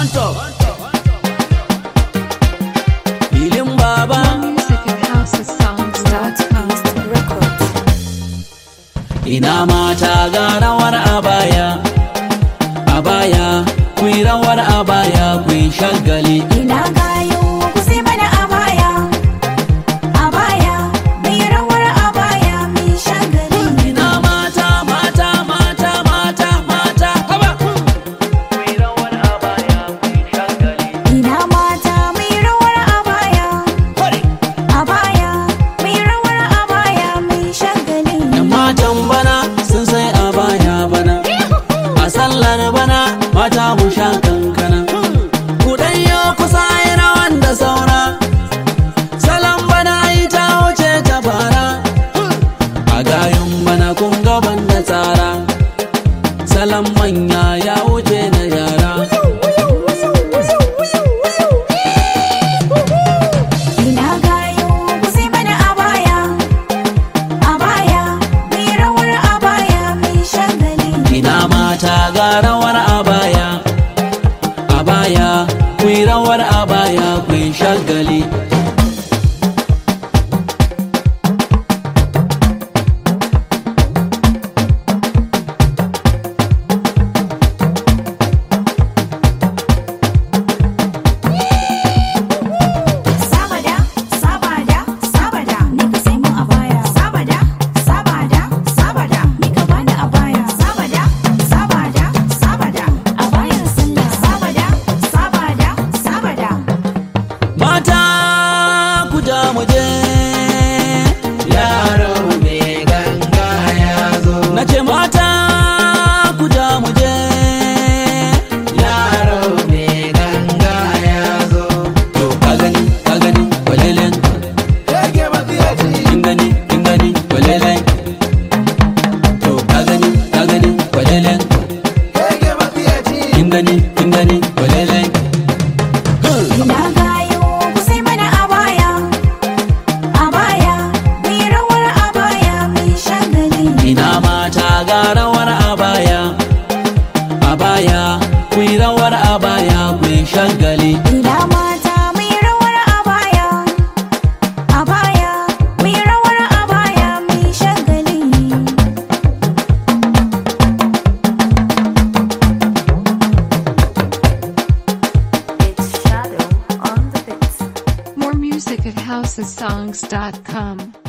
on top filin baba Music at housesongs.com. ina mata ga rawar abaya abaya ku yi rawar abaya ku yi shagali Ina gayo ku sai mana abaya, abaya, mai rawar abaya mai shagali. ina mata mata mata mata mata haba ku yi rawar abaya ku yi shagali Ina mata mai rawar abaya, Kwari. abaya, mai rawar abaya mai shagali. Yan matan bana sun sai a baya bana a sallar bana mata mu sha kankana ku yo kusa yi rawan da saura salon bana yi ta wuce ta fara a gayun bana kun gaban da tsara salon manya ya wuce na yara Ina gayo ku sai mana abaya, abaya, mai rawar abaya mai shagali. ina mata ga rawar abaya abaya ku yi rawar abaya ku yi shagali Sabada, sabada, sabada, ni ka sai mun abaya. Sabada, sabada, sabada, ni ka bani abaya. Sabada, sabada, sabada, abayar sallah. Sabada, sabada, sabada. Mata ku ja mu je yaro me ganga ya zo na ce mata ku ja mu je yaro me ganga ya zo to ka gani ka gani walelen kin gani kin gani walelen to ka gani ka gani walelen kin gani kin gani walelen Ina gayo ku sai mana abaya, abaya, mai rawar abaya mai shagali. Ina mata ga rawar abaya, abaya, ku yi rawar abaya ku yi shagali. Ina mata mai rawar abaya, abaya, mai rawar abaya mai shagali. More music at housesongs.com.